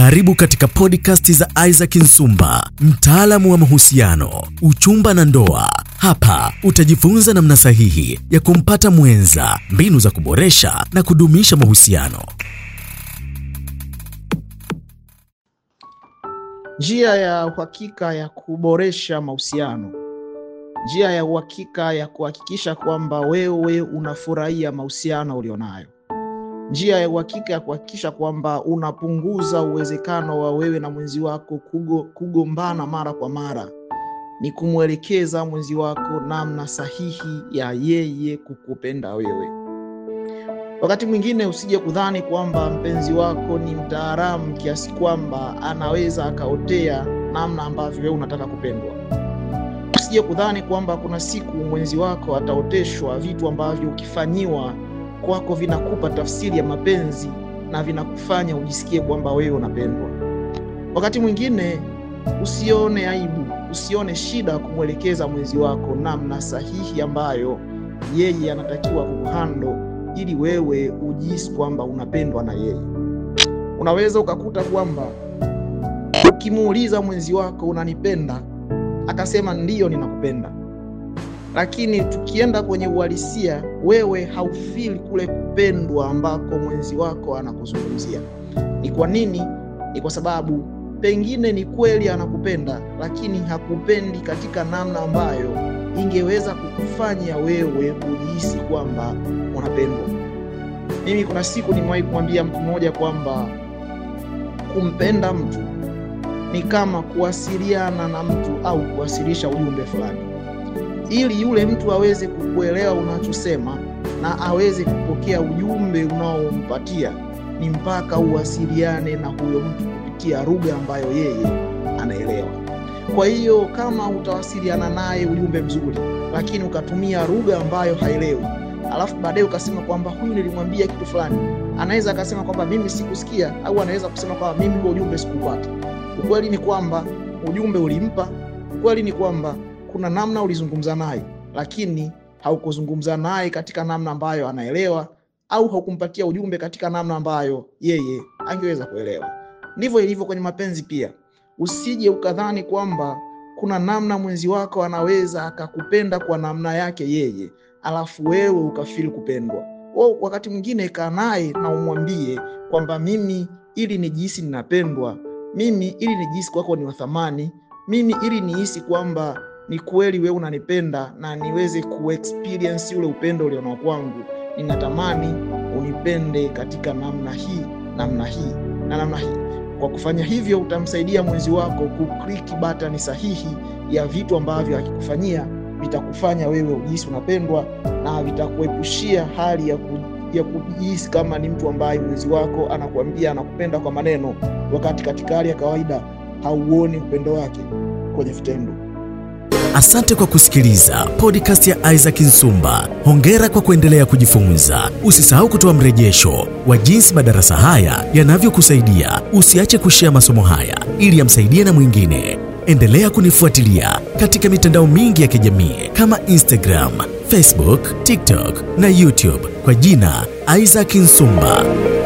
Karibu katika podcast za Isaac Nsumba, mtaalamu wa mahusiano, uchumba na ndoa. Hapa utajifunza namna sahihi ya kumpata mwenza, mbinu za kuboresha na kudumisha mahusiano. Njia ya uhakika ya kuboresha mahusiano, njia ya uhakika ya kuhakikisha kwamba wewe unafurahia mahusiano ulionayo, njia ya uhakika ya kuhakikisha kwamba unapunguza uwezekano wa wewe na mwenzi wako kugo, kugombana mara kwa mara ni kumwelekeza mwenzi wako namna sahihi ya yeye kukupenda wewe. Wakati mwingine usije kudhani kwamba mpenzi wako ni mtaalamu kiasi kwamba anaweza akaotea namna ambavyo wewe unataka kupendwa. Usije kudhani kwamba kuna siku mwenzi wako ataoteshwa vitu ambavyo ukifanyiwa kwako vinakupa tafsiri ya mapenzi na vinakufanya ujisikie kwamba wewe unapendwa. Wakati mwingine usione aibu, usione shida kumwelekeza mwenzi wako namna sahihi ambayo yeye anatakiwa kukuhando ili wewe ujihisi kwamba unapendwa na yeye. Unaweza ukakuta kwamba ukimuuliza mwenzi wako unanipenda, akasema ndiyo, ninakupenda, lakini tukienda kwenye uhalisia, wewe haufili kule kupendwa ambako mwenzi wako anakuzungumzia. Ni kwa nini? Ni kwa sababu pengine ni kweli anakupenda, lakini hakupendi katika namna ambayo ingeweza kukufanya wewe ujihisi kwamba unapendwa. Mimi kuna siku nimewahi kumwambia mtu mmoja kwamba kumpenda mtu ni kama kuwasiliana na mtu au kuwasilisha ujumbe fulani. Ili yule mtu aweze kukuelewa unachosema na aweze kupokea ujumbe unaompatia, ni mpaka uwasiliane na huyo mtu kupitia lugha ambayo yeye anaelewa. Kwa hiyo kama utawasiliana naye ujumbe mzuri, lakini ukatumia lugha ambayo haelewi, alafu baadaye ukasema kwamba huyu nilimwambia kitu fulani, anaweza akasema kwamba mimi sikusikia, au anaweza kusema kwamba mimi huo ujumbe sikupata. Ukweli ni kwamba ujumbe ulimpa, ukweli ni kwamba kuna namna ulizungumza naye, lakini haukuzungumza naye katika namna ambayo anaelewa, au haukumpatia ujumbe katika namna ambayo yeye angeweza kuelewa. Ndivyo ilivyo kwenye mapenzi pia. Usije ukadhani kwamba kuna namna mwenzi wako anaweza akakupenda kwa namna yake yeye, alafu wewe ukafili kupendwa. Wewe wakati mwingine kaa naye na umwambie kwamba mimi, ili nijihisi ninapendwa, mimi ili nijihisi kwako ni wa thamani, mimi ili nihisi kwamba ni kweli wewe unanipenda na niweze kuexperience ule upendo ulionao kwangu, ninatamani unipende katika namna hii, namna hii na namna hii. Kwa kufanya hivyo utamsaidia mwenzi wako kukliki batani sahihi ya vitu ambavyo akikufanyia vitakufanya wewe ujihisi unapendwa na vitakuepushia hali ya, ku, ya kujihisi kama ni mtu ambaye mwenzi wako anakuambia anakupenda kwa maneno, wakati katika hali ya kawaida hauoni upendo wake kwenye vitendo. Asante kwa kusikiliza podcast ya Isaac Nsumba. Hongera kwa kuendelea kujifunza. Usisahau kutoa mrejesho wa jinsi madarasa haya yanavyokusaidia. Usiache kushea masomo haya ili yamsaidie na mwingine. Endelea kunifuatilia katika mitandao mingi ya kijamii kama Instagram, Facebook, TikTok na YouTube kwa jina Isaac Nsumba.